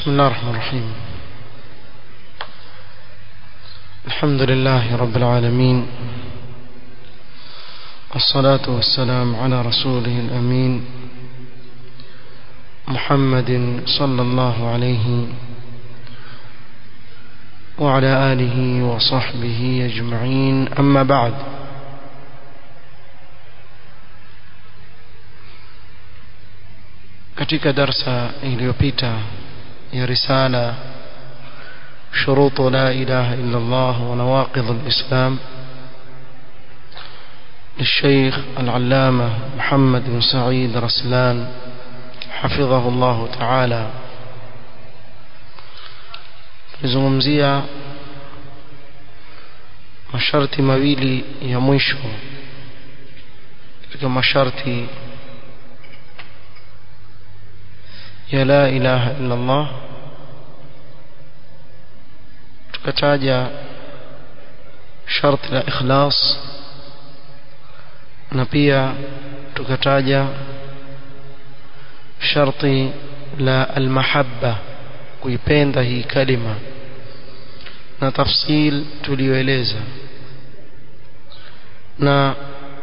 بسم الله الرحمن الرحيم الحمد لله رب العالمين والصلاة والسلام على رسوله الأمين محمد صلى الله عليه وعلى آله وصحبه أجمعين أما بعد katika darsa iliyopita ya risala شروط لا إله إلا الله ونواقض الإسلام للشيخ العلامة محمد بن سعيد رسلان حفظه الله تعالى nizungumzia masharti mawili ya mwisho katika masharti ya la ilaha illa Allah tukataja sharti la ikhlas na pia tukataja sharti la almahabba kuipenda hii kalima na tafsil tuliyoeleza na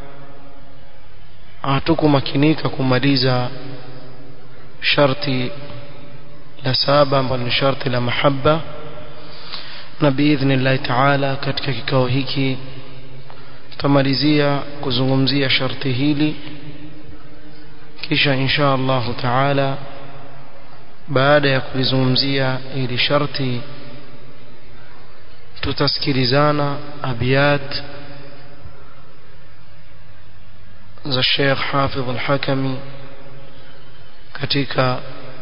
hatukumakinika kumaliza sharti la saba ambalo ni sharti la mahabba na biidhnillahi taala katika kikao hiki tutamalizia kuzungumzia sharti hili kisha insha allahu taala baada ya kulizungumzia hili sharti tutasikilizana abiyat za Sheikh Hafidh al-Hakami katika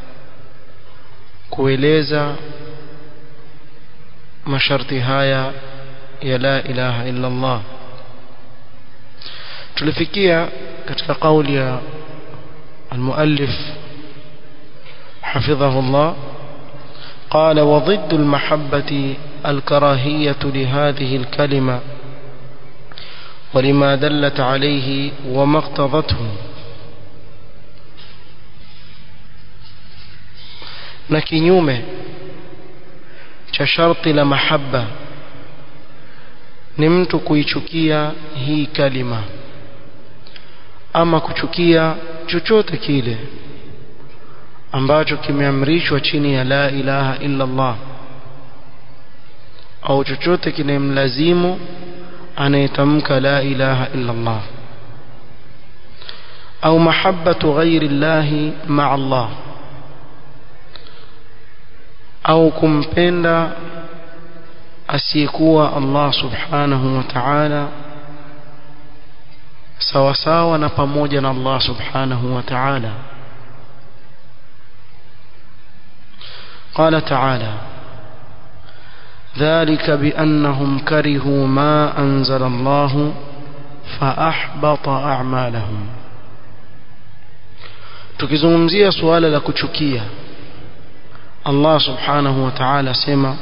kueleza masharti haya ya la ilaha illa Allah tulifikia katika kauli ya المؤلف حفظه الله قال وضد المحبة الكراهية لهذه الكلمة ولما دلت عليه وما اقتضته na kinyume cha sharti la mahaba ni mtu kuichukia hii kalima ama kuchukia chochote kile ambacho kimeamrishwa chini ya la ilaha illa Allah au chochote kinemlazimu anayetamka la ilaha illa Allah au mahabbatu ghairi llahi ma'a Allah au kumpenda asiyekuwa Allah subhanahu wa ta'ala sawa sawa na pamoja na Allah subhanahu wa ta'ala قال تعالى ذلك بأنهم كرهوا ما أنزل الله فأحبط أعمالهم tukizungumzia suala la kuchukia Allah subhanahu wa ta'ala sema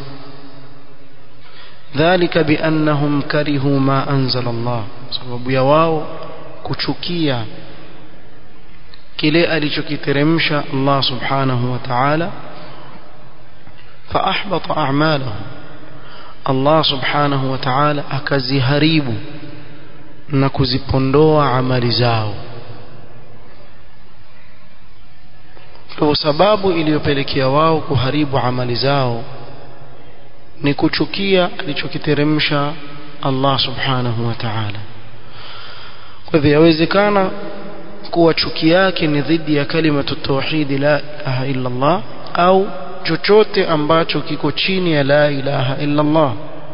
dhalika biannahum karihu ma anzala Allah sababu ya wao kuchukia kile alichokiteremsha Allah subhanahu wa ta'ala فأحبط أعمالهم الله سبحانه وتعالى akaziharibu na kuzipondoa amali zao kwa sababu iliyopelekea wao kuharibu amali zao ni kuchukia alichokiteremsha Allah subhanahu wa ta'ala kwa hivyo yawezekana kuwa chuki yake ni dhidi ya kalimatu tauhid la ilaha illa Allah au chochote ambacho kiko chini ya la ilaha illa Allah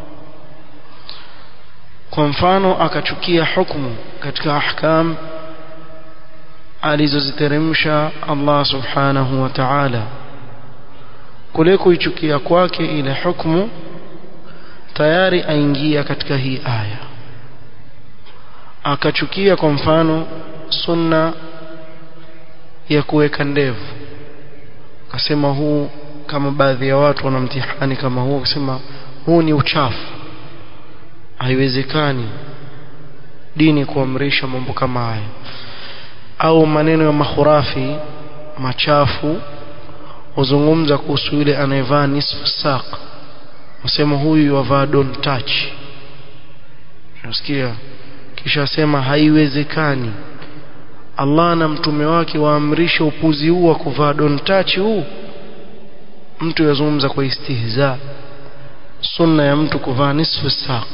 kwa mfano akachukia hukumu katika ahkam alizoziteremsha Allah subhanahu wa ta'ala kule kuichukia kwake ile hukumu tayari aingia katika hii aya akachukia kwa mfano sunna ya kuweka ndevu akasema huu kama baadhi ya watu wana mtihani kama huo kusema huu ni uchafu haiwezekani dini kuamrisha mambo kama haya au maneno ya mahurafi machafu huzungumza kuhusu yule anayevaa nisfu saq usema huyu wavaa don't touch unasikia kisha asema haiwezekani Allah na mtume wake waamrisha upuzi huu wa kuvaa don't touch huu mtu yazungumza kwa istihza sunna ya mtu kuvaa nisfu saq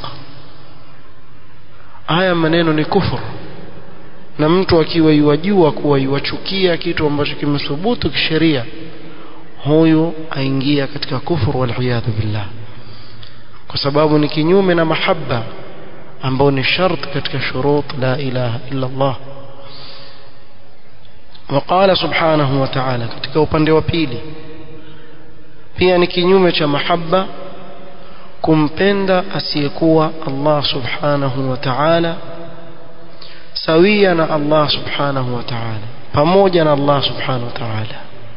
haya maneno ni kufuru na mtu akiwa yuwajua kuwa yuwachukia kitu ambacho kimethubutu kisheria huyu aingia katika kufuru waliyadhu billah kwa sababu ni kinyume na mahaba ambao ni shart katika shurut la ilaha illa Allah وقال سبحانه وتعالى katika upande wa pili pia ni kinyume cha mahaba kumpenda asiyekuwa Allah subhanahu wa ta'ala sawia na Allah subhanahu wa ta'ala pamoja na Allah subhanahu wa ta'ala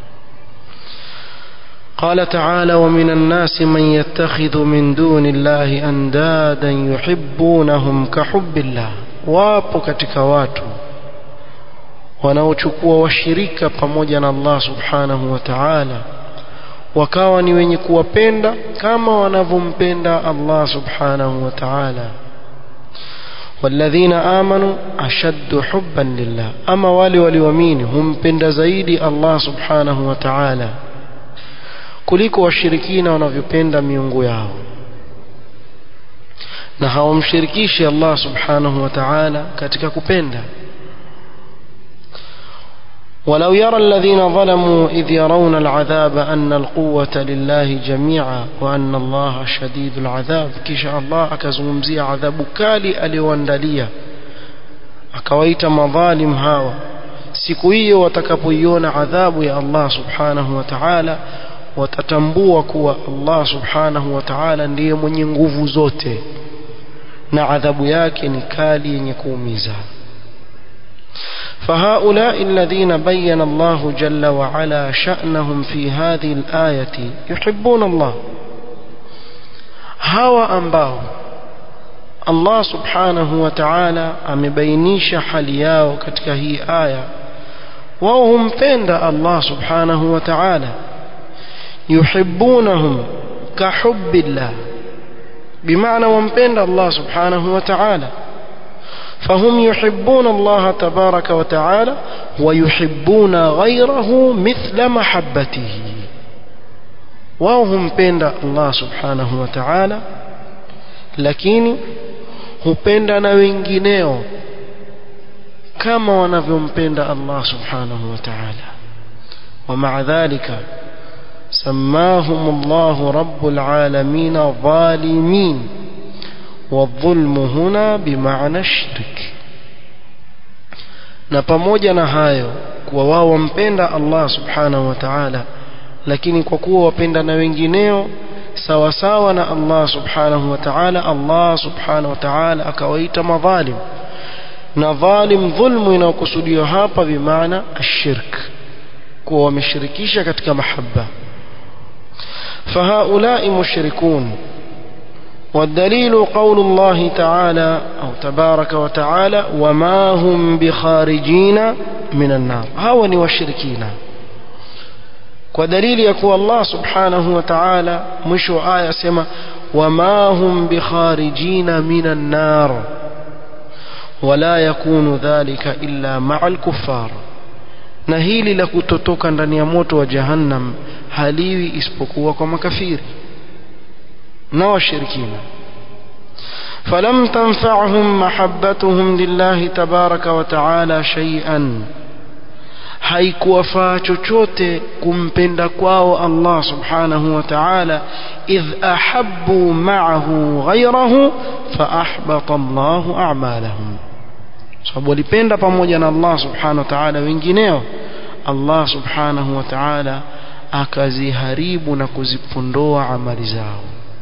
قال تعالى ومن الناس من يتخذ من دون الله أندادا يحبونهم كحب الله wapo katika watu wanaochukua washirika pamoja na Allah subhanahu wa ta'ala wakawa ni wenye kuwapenda kama wanavyompenda Allah subhanahu wa ta'ala والذين آمنوا أشد حبا لله أما wale walioamini humpenda zaidi Allah subhanahu wa ta'ala kuliko washirikina wanavyopenda miungu yao na hawamshirikishi Allah subhanahu wa ta'ala katika kupenda ولو يرى الذين ظلموا إذ يرون العذاب أن القوة لله جميعا وأن الله شديد العذاب كيش الله أكزمزي عذاب كالي أليوانداليا أكويت مظالم هاوى siku hiyo watakapoiona adhabu ya Allah subhanahu wa ta'ala watatambua kuwa Allah subhanahu wa ta'ala ndiye mwenye nguvu zote na adhabu yake ni kali yenye kuumiza فهؤلاء الذين بين الله جل وعلا شأنهم في هذه الآية يحبون الله هوا أنباو الله سبحانه وتعالى أمبينيش حلياو كتك هي آية وهم فند الله سبحانه وتعالى يحبونهم كحب الله بمعنى ومبند الله سبحانه وتعالى فهم يحبون الله تبارك وتعالى ويحبون غيره مثل محبته وهم بين الله سبحانه وتعالى lakini hupenda na wengineo kama wanavyompenda Allah subhanahu wa ta'ala ومع ذلك سماهم الله رب العالمين ظالمين والظلم هنا بمعنى الشرك na pamoja na hayo kuwa wao wampenda Allah subhanahu wa ta'ala lakini kwa kuwa wapenda na wengineo sawa sawa na Allah subhanahu wa ta'ala Allah subhanahu wa ta'ala akawaita madhalim na dhalim dhulmu inayokusudiwa hapa bimaana ashirk kuwa wameshirikisha katika mahaba fahaulai mushrikun والدليل قول الله تعالى أو تبارك وتعالى وما هم بخارجين من النار هاوني والشركين ودليل يكون الله سبحانه وتعالى مشو آية سما وما هم بخارجين من النار ولا يكون ذلك إلا مع الكفار na hili la kutotoka ndani ya moto wa jahannam haliwi isipokuwa kwa makafiri na washirikina فلم تنفعهم محبتهم لله تبارك وتعالى شيئا haikuwafaa chochote kumpenda kwao Allah subhanahu wa ta'ala idh ahabbu ma'ahu ghayrahu fa ahbata Allahu a'malahum sababu walipenda pamoja na Allah subhanahu wa ta'ala wengineo Allah subhanahu wa ta'ala akaziharibu na kuzipondoa amali zao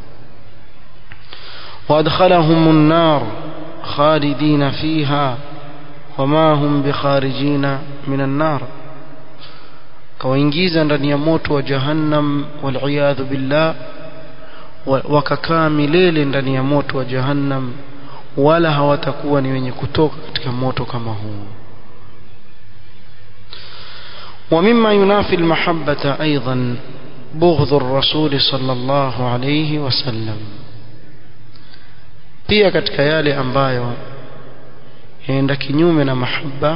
وادخلهم النار خالدين فيها وما هم بخارجين من النار kawaingiza ndani ya moto wa jahannam waliyadhu billah wakakaa milele ndani ya moto wa jahannam wala hawatakuwa ni wenye kutoka katika moto kama huu ومما ينافي المحبة أيضا بغض الرسول صلى الله عليه وسلم pia katika yale ambayo yaenda kinyume na mahaba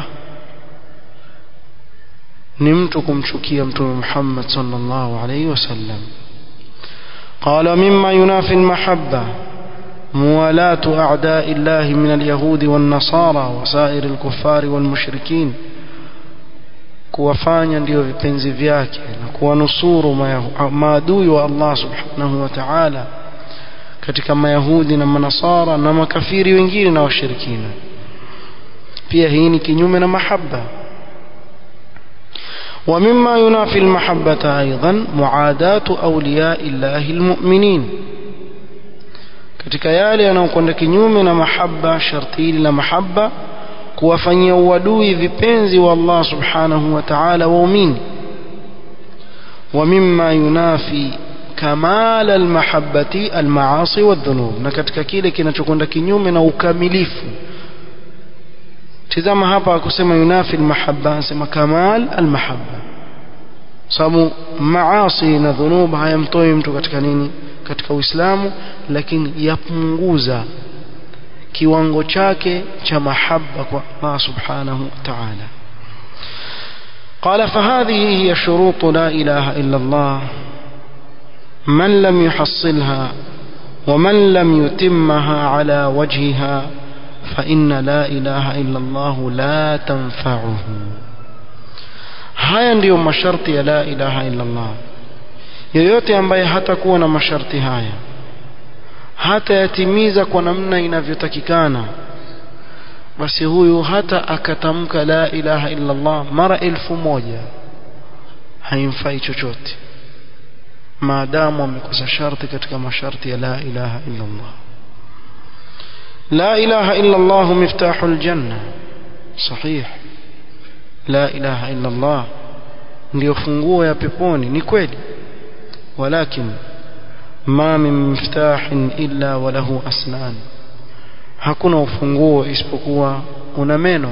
ni mtu kumchukia mtume Muhammad sallallahu alayhi wasallam قال مما ينافي المحبة موالاة أعداء الله من اليهود والنصارى وسائر الكفار والمشركين kuwafanya ndio vipenzi vyake na kuwanusuru maadui wa Allah subhanahu wa ta'ala katika mayahudi na manasara na makafiri wengine na washirikina pia hii ni kinyume na mahaba ومما ينافي المحبة أيضا معاداة أولياء الله المؤمنين katika yale yanayokwenda kinyume na mahaba sharti hili la mahaba kuwafanyia uadui vipenzi wa Allah subhanahu wa ta'ala waumini ومما ينافي كمال المحبة المعاصي والذنوب na katika kile kinachokwenda kinyume na ukamilifu tizama hapa akusema yunafi almahabba anasema kamal almahabba sababu maasi na dhunub hayamtoi mtu katika nini katika uislamu lakini yapunguza kiwango chake cha mahaba kwa Allah subhanahu wa ta'ala قال فهذه هي شروط لا إله إلا الله من لم يحصلها ومن لم يتمها على وجهها فإن لا إله إلا الله لا تنفعه haya ndiyo masharti ya la ilaha illa Allah yoyote ambaye hatakuwa na masharti haya hatayatimiza kwa namna inavyotakikana basi huyu hata akatamka la ilaha illa Allah mara elfu moja haimfai chochote maadamu amekosa sharti katika masharti ya la ilaha illa Allah لا إله إلا الله مفتاح الجنة صحيح لا إله إلا الله ndio funguo ya peponi ni kweli walakin ma min miftahin illa wa lahu asnan hakuna ufunguo isipokuwa una meno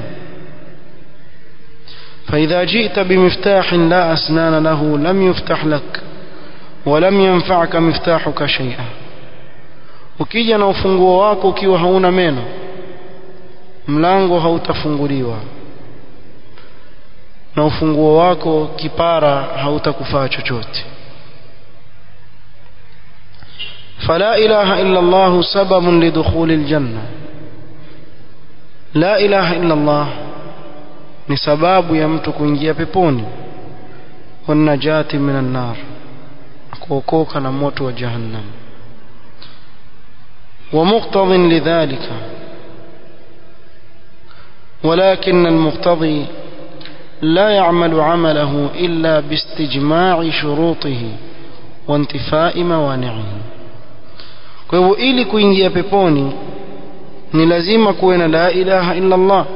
فإذا جئت بمفتاح لا أسنان له لم يفتح لك ولم ينفعك مفتاحك شيئا ukija na ufunguo wako ukiwa hauna meno mlango hautafunguliwa na ufunguo wako kipara hautakufaa chochote فلا إله إلا الله سبب لدخول الجنة لا إله إلا الله ni sababu ya mtu kuingia peponi wanajati minan nar kuokoka na moto wa jahannam ومقتض لذلك ولكن المقتضي لا يعمل عمله إلا باستجماع شروطه وانتفاء موانعه kwa hivyo ili kuingia peponi ni lazima kuwe na la ilaha illa Allah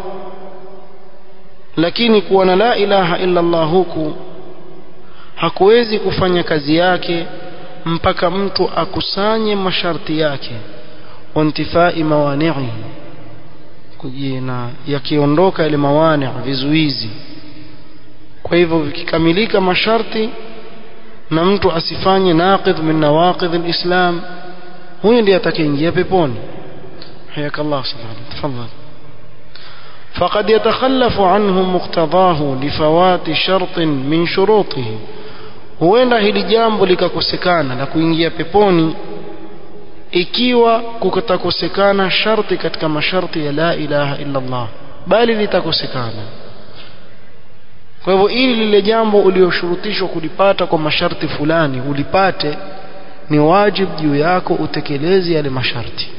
lakini kuwa na la ilaha illa Allah huku hakuwezi kufanya kazi yake mpaka mtu akusanye masharti yake wantifai mawani'i kujina yakiondoka ile mawani' vizuizi kwa hivyo vikikamilika masharti na mtu asifanye naqidh min nawaqidh alislam huyo ndiye atakayeingia peponi حياك الله سبحانه تفضل فقد يتخلف عنه مقتضاه لفوات شرط من شروطه huenda hili jambo likakosekana la kuingia peponi ikiwa kutakosekana sharti katika masharti ya la ilaha illa Allah bali litakosekana kwa hivyo ili lile jambo ulioshurutishwa kulipata kwa masharti fulani ulipate ni wajibu juu yako utekeleze yale masharti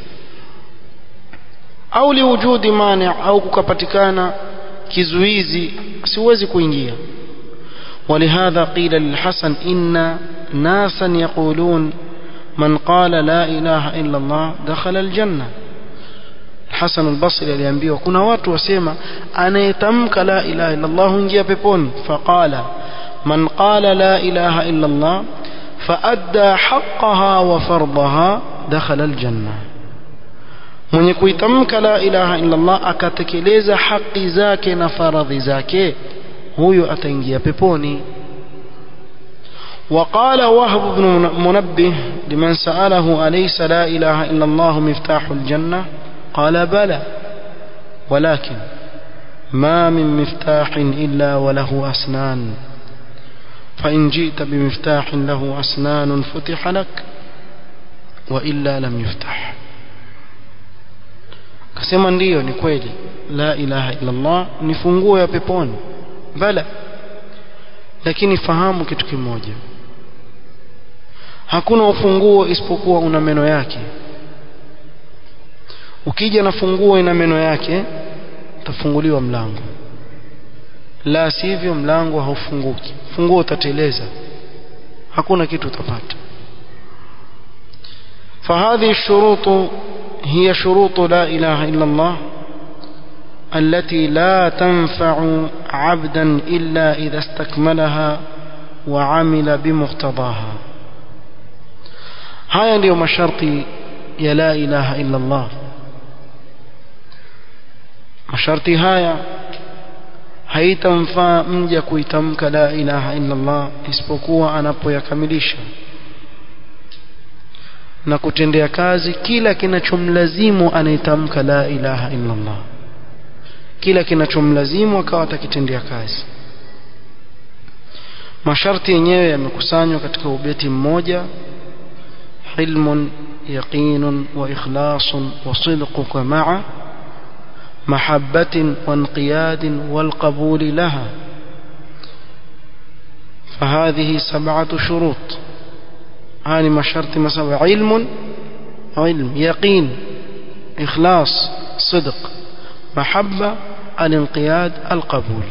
au liwujudi mani au kukapatikana kizuizi siwezi kuingia ولهذا قيل للحسن إن ناسا يقولون من قال لا إله إلا الله دخل الجنة الحسن البصري aliambiwa kuna watu wasema anayetamka la ilaha illa Allah huingia peponi faqala man qala la ilaha illa Allah فأدى حقها وفرضها دخل الجنة mwenye kuitamka la ilaha illa Allah akatekeleza haki zake na faradhi zake huyo ataingia peponi وقال وهب بن منبه لمن سأله أليس لا إله إلا الله مفتاح الجنة قال بلى ولكن ما من مفتاح إلا وله أسنان فإن جئت بمفتاح له أسنان فتح لك وإلا لم يفتح kasema ndiyo ni kweli la ilaha illa Allah ni funguo ya peponi bala lakini fahamu kitu kimoja hakuna ufunguo isipokuwa una meno yake ukija na funguo ina meno yake utafunguliwa mlango la sivyo mlango haufunguki funguo utateleza hakuna kitu utapata فهذه الشروط هي شروط لا إله إلا الله التي لا تنفع عبدا إلا إذا استكملها وعمل بمقتضاها haya ndiyo masharti ya la ilaha illa Allah masharti haya haitamfaa mja kuitamka la ilaha illa Allah isipokuwa anapoyakamilisha na kutendea kazi kila kinachomlazimu anaitamka la ilaha illa Allah kila kinachomlazimu akawa atakitendea kazi masharti yenyewe yamekusanywa katika ubeti mmoja علم يقين وإخلاص وصدقك مع محبة وانقياد والقبول لها فهذه سبعة شروط هذه ما شرط مسبع علم علم يقين إخلاص صدق محبة الانقياد القبول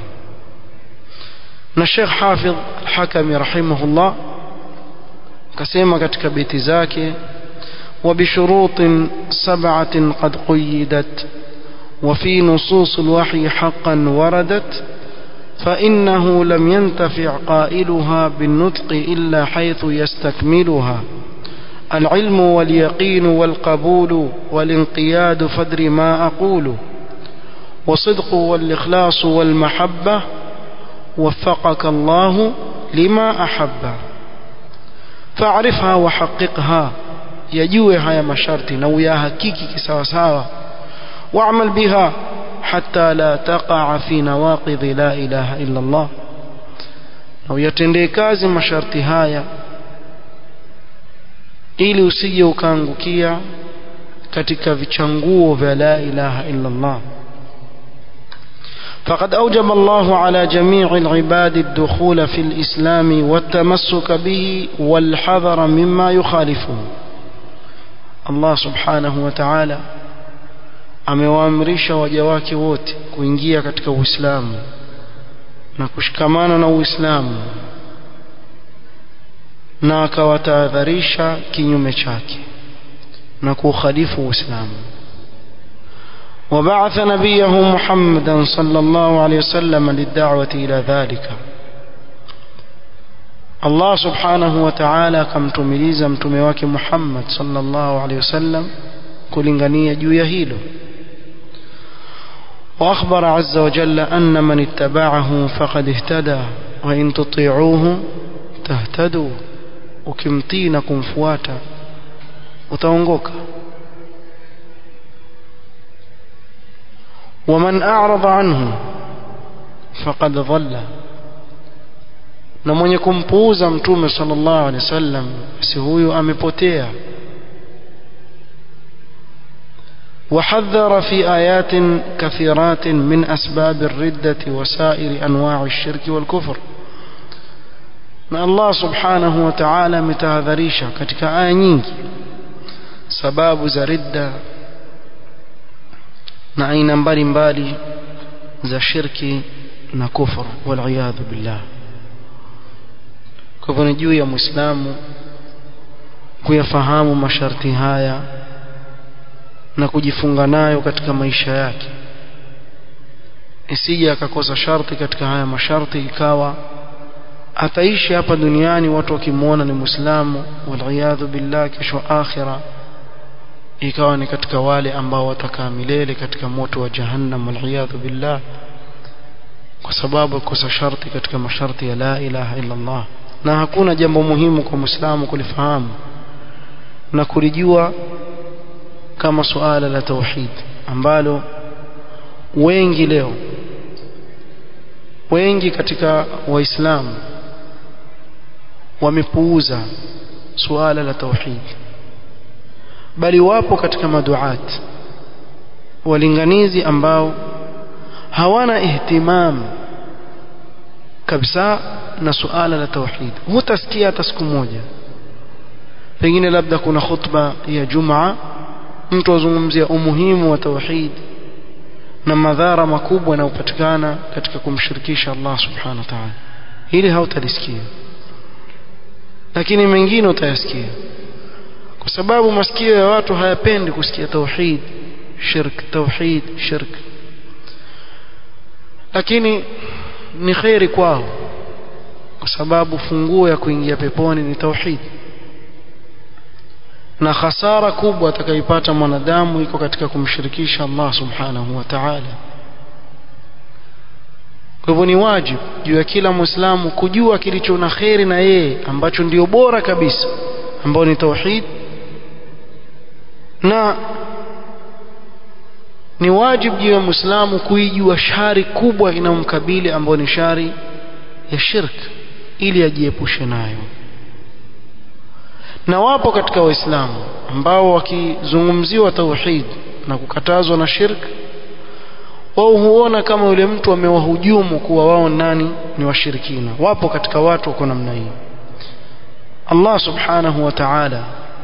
الشيخ حافظ الحكمي رحمه الله akasema katika beti zake وبشروط سبعة قد قيدت وفي نصوص الوحي حقا وردت فإنه لم ينتفع قائلها بالنطق إلا حيث يستكملها العلم واليقين والقبول والانقياد فدر ما أقول وصدق والإخلاص والمحبة وفقك الله لما أحبه فاعرفها وحققها يجوه هيا مشارتي نوياها كيكي كساوساوا واعمل بها حتى لا تقع في نواقض لا إله إلا الله نو يتندي كازي مشارتي هايا ili usije ukaangukia katika vichanguo vya la ilaha illa Allah فقد أوجب الله على جميع العباد الدخول في الإسلام والتمسك به والحذر مما يخالفه الله سبحانه وتعالى amewaamrisha waja wake wote kuingia katika Uislamu na kushikamana na Uislamu na akawatahadharisha kinyume chake na kuukhalifu Uislamu وبعث نبيه محمدا صلى الله عليه وسلم للدعوة إلى ذلك الله سبحانه وتعالى كم تميز متمواك محمد صلى الله عليه وسلم كلنغنية جو يهيله وأخبر عز وجل أن من اتبعه فقد اهتدى وإن تطيعوه تهتدوا وكمتينكم فواتا وتونغوكا ومن أعرض عنه فقد ضل na mwenye kumpuuza mtume sallallahu alaihi wasallam basi huyu amepotea وحذر في آيات كثيرات من أسباب الردة وسائر أنواع الشرك والكفر na Allah subhanahu wa ta'ala ametahadharisha katika aya nyingi sababu za ridda na aina mbalimbali za shirki na kufur waliyadhu billah kwa hivyo ni juu ya muislamu kuyafahamu masharti haya na kujifunga nayo katika maisha yake isije akakosa sharti katika haya masharti ikawa ataishi hapa duniani watu wakimwona ni muislamu waliyadhu billah kesho akhira ikawa ni katika wale ambao watakaa milele katika moto wa jahannam waliyadhu billah kwa sababu kosa sharti katika masharti ya la ilaha illa Allah na hakuna jambo muhimu kwa Muislamu kulifahamu na kulijua kama suala la tauhid ambalo wengi leo wengi katika waislamu wamepuuza suala la tauhid bali wapo katika maduat walinganizi ambao hawana ihtimam kabisa na suala la tauhid hutasikia hata siku moja pengine labda kuna khutba ya jumaa mtu azungumzia umuhimu wa tauhid na madhara makubwa yanayopatikana katika kumshirikisha Allah subhanahu wa ta'ala hili hautalisikia lakini mengine utayasikia kwa sababu masikio ya watu hayapendi kusikia tauhid shirk tauhid shirk lakini ni khairi kwao kwa sababu funguo ya kuingia peponi ni tauhid na hasara kubwa atakayopata mwanadamu iko katika kumshirikisha Allah subhanahu wa ta'ala kwa hivyo ni wajibu juu ya kila muislamu kujua kilicho na kheri na yeye ambacho ndio bora kabisa ambao ni tauhid na ni wajibu juu ya muislamu kuijua shari kubwa inayomkabili ambayo ni shari ya shirk ili ajiepushe nayo na wapo katika waislamu ambao wakizungumziwa tauhid na kukatazwa na shirk wao huona kama yule mtu amewahujumu kuwa wao nani ni washirikina wapo katika watu wako namna hii Allah subhanahu wa ta'ala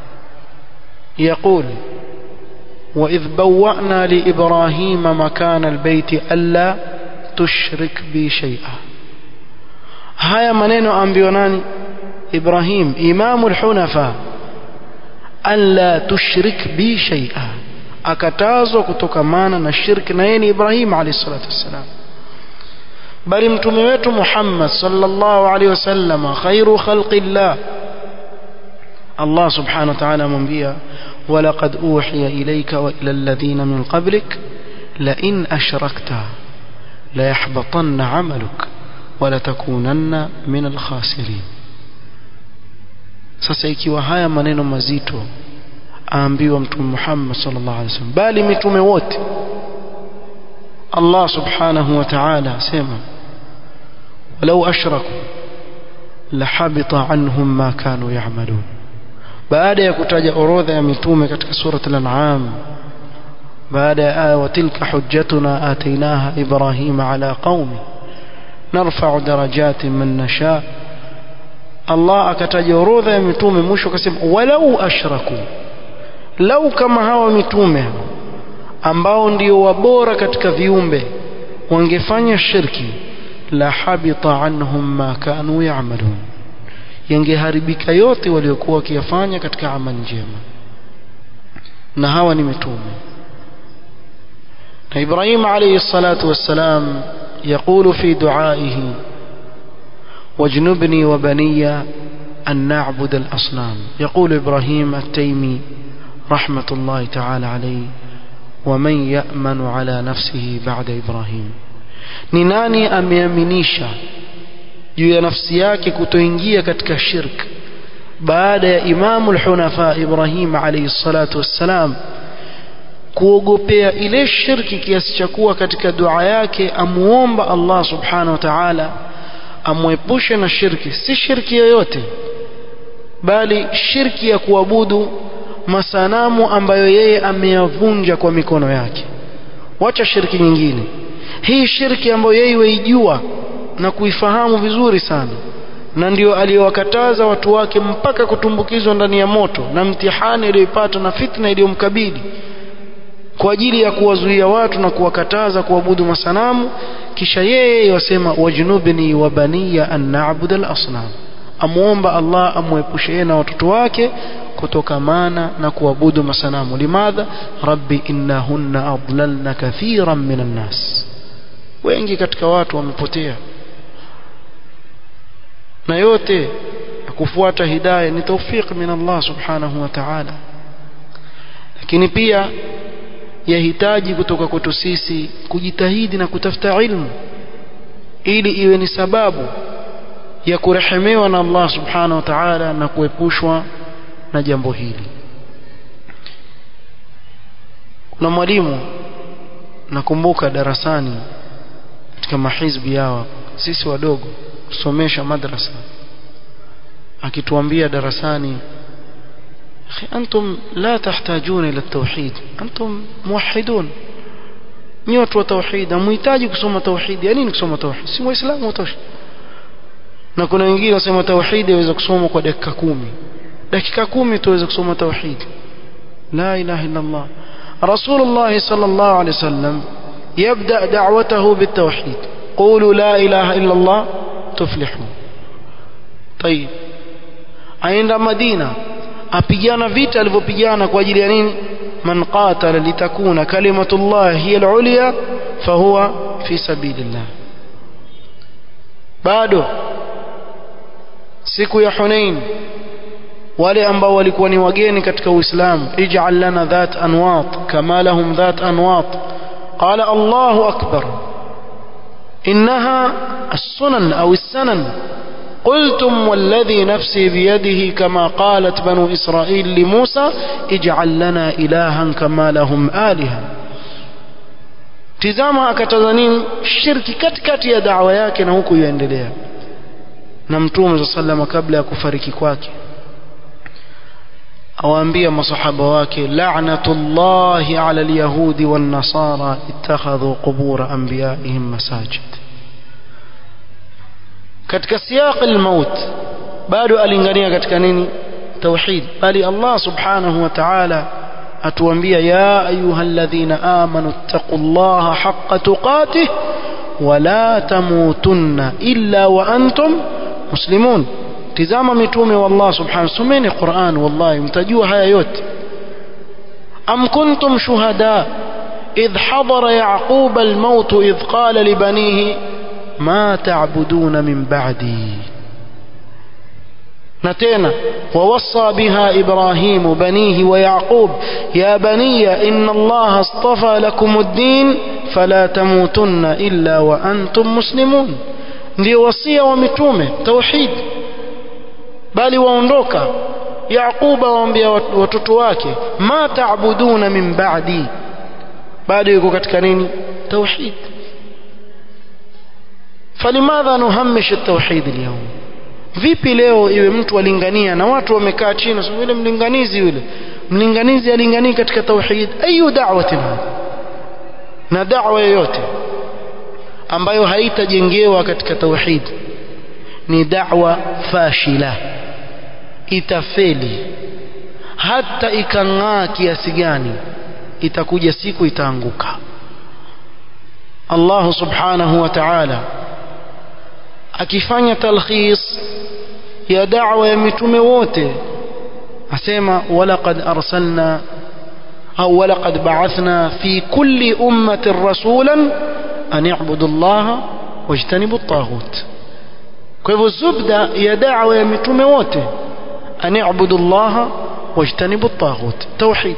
يقول وإذ بوأنا لإبراهيم مكان البيت ألا تشرك بي شيئا هيا منين أنبيوناني إبراهيم إمام الحنفاء ألا تشرك بي شيئا akatazwa kutokamana na shirki na yeye ni Ibrahim alayhi salatu wassalam bali mtume wetu Muhammad sallallahu alayhi wasallam khairu khalqillah Allah subhanahu wa ta'ala amwambia ولقد أوحي إليك وإلى الذين من قبلك لئن أشركت ليحبطن عملك ولتكونن من الخاسرين sasa ikiwa haya maneno mazito aambiwa mtume Muhammad sallallahu alaihi wasallam bali mitume wote Allah subhanahu wa ta'ala asema walau ashraku lahabita anhum ma kanu ya'malun baada ya kutaja orodha ya mitume katika surat al-an'am baada ya aya watilka hujjatuna atainaha ibrahima ala qaumi narfa'u darajatin man nasha Allah akataja orodha ya mitume mwisho akasema walau ashraku lau kama hawa mitume ambao ndio wabora katika viumbe wangefanya shirki la habita anhum ma kanu ya'malun yangeharibika yote waliokuwa wakiyafanya katika amali njema na hawa ni mitume na Ibrahim alayhi salatu wassalam يقول في دعائه واجنبني وبني أن نعبد الأصنام يقول إبراهيم التيمي رحمة الله تعالى عليه ومن يأمن على نفسه بعد إبراهيم ni nani ameaminisha juu ya nafsi yake kutoingia katika shirk baada ya imamu lhunafa ibrahim alaihi salatu wassalam kuogopea ile shirki kiasi cha kuwa katika dua yake amuomba allah subhanahu wa taala amwepushe na shirki si shirki yoyote bali shirki ya kuabudu masanamu ambayo yeye ameyavunja kwa mikono yake wacha shirki nyingine hii shirki ambayo yeye waijua na kuifahamu vizuri sana na ndio aliyowakataza watu wake mpaka kutumbukizwa ndani ya moto na mtihani aliyoipata na fitna iliyomkabili kwa ajili ya kuwazuia watu na kuwakataza kuabudu masanamu kisha yeye wasema wajnubni wa baniya an na'budu al-asnam amuomba Allah amwepushe yeye na watoto wake kutokamana na kuabudu masanamu limadha rabbi innahunna adlalna kathiran minan nas wengi katika watu wamepotea na yote ya kufuata hidayah ni tawfiq min Allah subhanahu wa ta'ala lakini pia yahitaji kutoka kwetu sisi kujitahidi na kutafuta ilmu ili iwe ni sababu ya kurehemewa na Allah subhanahu wa ta'ala na kuepushwa na jambo hili kuna mwalimu nakumbuka darasani katika mahizbi yao sisi wadogo kusomesha madrasa akituambia darasani akhi antum la tahtajuna ila tauhid antum muwahhidun ni watu wa tauhid hamhitaji kusoma tauhid ya nini kusoma tauhid si muislamu utosha na kuna wengine wasema tauhid yaweza kusoma kwa dakika kumi dakika kumi tuweza kusoma tauhid la ilaha illa allah رسول الله صلى الله عليه وسلم يبدأ دعوته بالتوحيد قولوا لا إله إلا الله تفلحوا طيب عند مدينة أبيانا فيتا alivyopigana kwa ajili ya nini من قاتل لتكون كلمة الله هي العليا فهو في سبيل الله bado siku ya Hunain wale ambao walikuwa ni wageni katika Uislamu ij'al lana dhat anwat kama lahum dhat anwat qala Allahu akbar innaha as-sunan aw as-sanan قلتم والذي نفسي بيده كما قالت بنو إسرائيل لموسى اجعل لنا إلها كما لهم آلهة tizama akataza nini shirki katikati ya dawa yake na huku yuendelea na mtume saa salama kabla ya kufariki kwake awaambia masahaba wake la'natullahi ala alyahudi wan nasara ittakhadhu qubur anbiyaihim masajid katika siyaq almaut bado alingania katika nini tauhid bali Allah subhanahu wa ta'ala atuambia ya ayyuhalladhina amanu taqullaha haqqa tuqatih wala tamutunna illa wa antum muslimun tizama mitume wa Allah subhanahu someni Qur'an wallahi mtajua haya yote am kuntum shuhada idh hadara yaqub al-maut idh qala li banihi ma ta'buduna min ba'di na tena ووصى بها إبراهيم بنيه ويعقوب يا بني إن الله اصطفى لكم الدين فلا تموتن إلا وأنتم مسلمون ndio wasia wa mitume tauhid bali waondoka yaquba waambia watoto wake ma taabuduna min ba'di bado yuko katika nini tauhid falimadha nuhamish at-tauhid al-yawm vipi leo iwe mtu alingania na watu wamekaa chini sio yule mlinganizi yule mlinganizi alinganii katika tauhid ayu da'watin na da'wa yoyote ambayo haitajengewa katika tauhid ni da'wa fashila itafeli hata ikang'aa kiasi gani itakuja siku itaanguka Allah subhanahu wa ta'ala akifanya talkhis ya da'wa ya mitume wote asema walaqad arsalna au walaqad ba'athna fi kulli ummatin rasulan an i'budu Allah wajtanibu at-taghut kwa hivyo zubda ya da'wa ya mitume wote an i'budu Allah wajtanibu at-taghut tauhid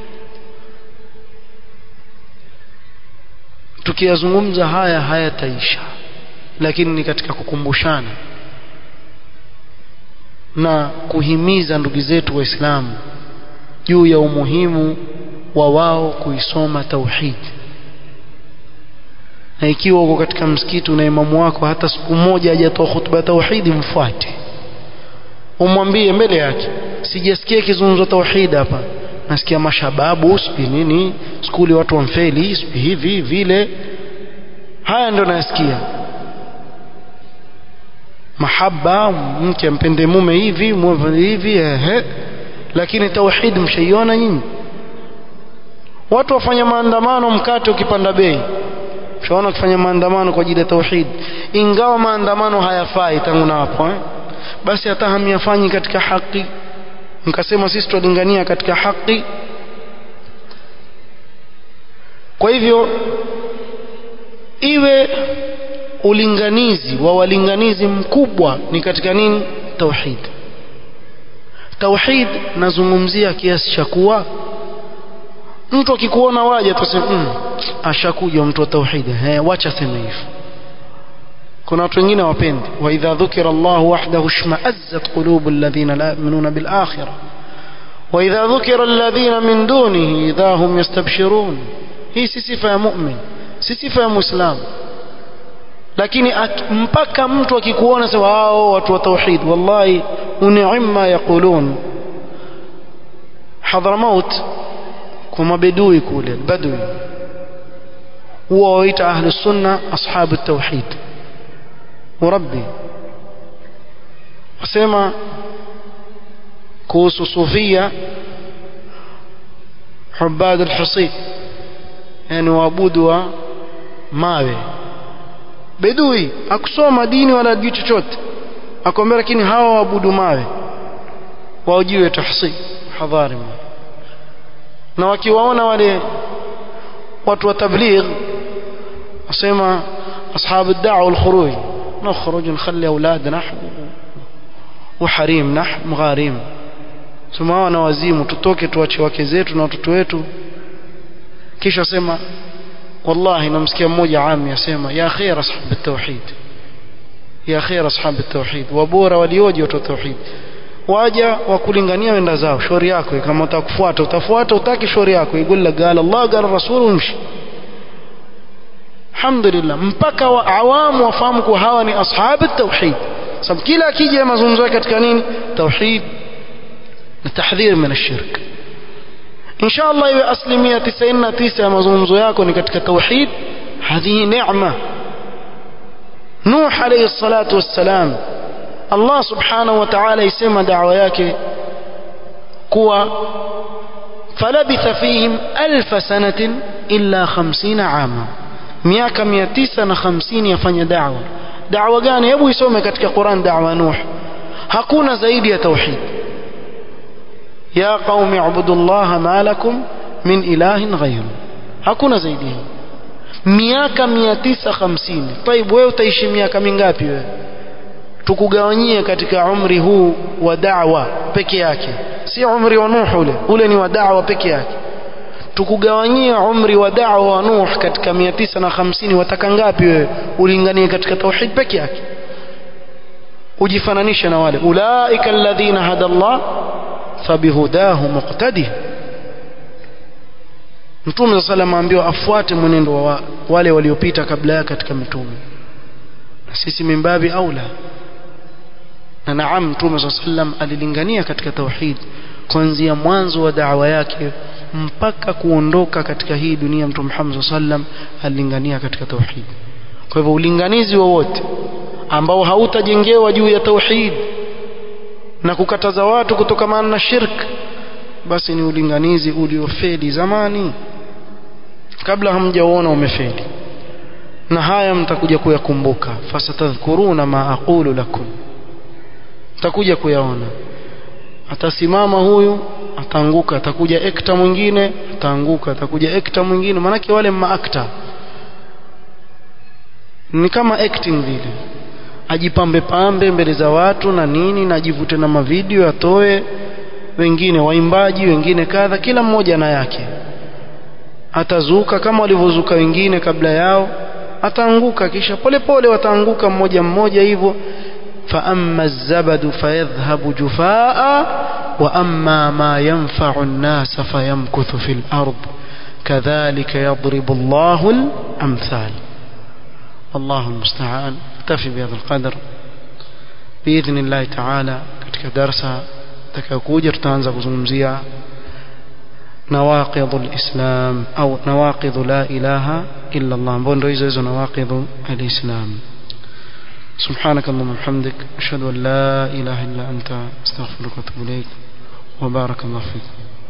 tukiyazungumza haya hayataisha lakini ni katika kukumbushana na kuhimiza ndugu zetu waislamu juu ya umuhimu wa wao kuisoma tauhid na ikiwa uko katika msikiti na imamu wako hata siku moja hajatoa hutuba ya tauhidi mfuate umwambie mbele yake sijasikia kizungumzo tauhid hapa nasikia mashababu sipi nini skuli watu wamfeli sipi hivi vile haya ndio nasikia mahaba mke ampende mume hivi mume hivi ehe lakini tauhid mshaiona nyinyi watu wafanya maandamano mkate ukipanda bei ushaona ukifanya maandamano kwa ajili ya tauhid ingawa maandamano hayafai tangu na hapo eh? basi hata hamyafanyi katika haki mkasema sisi tulingania katika haki kwa hivyo iwe ulinganizi wa walinganizi mkubwa ni katika nini tauhid tauhid nazungumzia kiasi cha kuwa mtu akikuona waje atasema mm, ashakuja mtu wa tauhid eh wacha sema hivyo kuna watu wengine wapendi wa idha dhukira Allah wahdahu shma'azzat qulubu alladhina la yu'minuna bil akhirah wa idha dhukira alladhina min dunihi idha hum yastabshirun hii si sifa ya mu'min si sifa ya muislam lakini mpaka mtu akikuona sema hao watu wa tauhid wallahi uni'ma yaqulun Hadramaut kwa mabedui kule badui huwa waita ahli sunna ashabu tauhid وربي wasema kuhusu sufia hubad alhusi yani waabudu wa mawe bedui akusoma dini wala ajui chochote akwambia lakini hawa waabudu mawe waojiwe tahsi hadhari na wakiwaona wale watu wa tabligh wasema ashabu ad-da'wa wal-khuruj نخرج نخلي أولادنا وحريم نح مغاريم tumewa na wazimu tutoke tuache wake zetu na watoto wetu kisha sema wallahi namsikia mmoja ami asema ya khair ashab at-tauhid ya khair ashab at-tauhid wabora walioje watu tauhid waja wakulingania wenda zao shauri yako kama utakufuata utafuata utaki shauri yako igulla qala Allah qala rasul umshi alhamdulillah mpaka wa awamu wafahamu kuwa hawa ni ashabu tauhid sababu kila akija mazungumzo yake katika nini tauhid na tahdhir min ashirk insha Allah iwe asilimia 99 ya mazungumzo yako ni katika tauhid hadhi neema Nuh alayhi salatu wassalam Allah subhanahu wa ta'ala isema da'wa yake kuwa falabitha fihim alf sanatin illa 50 ama miaka 950 yafanya da'wa da'wa gani hebu isome katika Qur'an da'wa Nuh hakuna zaidi ya tauhid ya qaumi ibudullaha ma lakum min ilahin ghayru hakuna zaidi hii miaka 950 طيب wewe utaishi miaka mingapi wewe tukugawanyie katika umri huu wa da'wa peke yake si umri wa Nuh ule ule ni wa da'wa peke yake tukugawanyia umri wa da'wa wa Nuh katika 950 wataka ngapi wewe ulinganie katika tauhid peke yake ujifananishe na wale ulaika alladhina hada Allah fabihudahu muqtadi Mtume صلى الله ambiwa afuate mwenendo wa wale waliopita kabla yake katika mitume na sisi mimbabi aula na naam Mtume صلى الله alilingania katika tauhid kuanzia mwanzo wa da'wa yake mpaka kuondoka katika hii dunia Mtume Muhammad sallam alilingania katika tauhid kwa hivyo ulinganizi wowote ambao hautajengewa juu ya tauhid na kukataza watu kutokamana na shirk basi ni ulinganizi uliofeli zamani kabla hamjaona umefeli na haya mtakuja kuyakumbuka fasatadhkuruna ma aqulu lakum mtakuja kuyaona atasimama huyu ataanguka atakuja ekta mwingine ataanguka atakuja ekta mwingine manake wale maakta ni kama acting vile ajipambe pambe mbele za watu na nini na ajivute na mavideo atoe wengine waimbaji wengine kadha kila mmoja na yake atazuka kama walivyozuka wengine kabla yao ataanguka kisha polepole wataanguka mmoja mmoja hivyo fa amma zabadu fayadhhabu jufaa wa amma ma yanfa'u an-nas fayamkuthu fil ard kadhalika yadribu Allahu al-amthal والله المستعان اكتفي بهذا القدر باذن الله تعالى katika darasa takayokuja tutaanza kuzungumzia nawaqidh alislam au nawaqidh la ilaha illa Allah ambao ndio hizo hizo nawaqidh alislam سبحانك اللهم وبحمدك اشهد ان لا اله الا انت استغفرك واتوب اليك وبارك الله فيك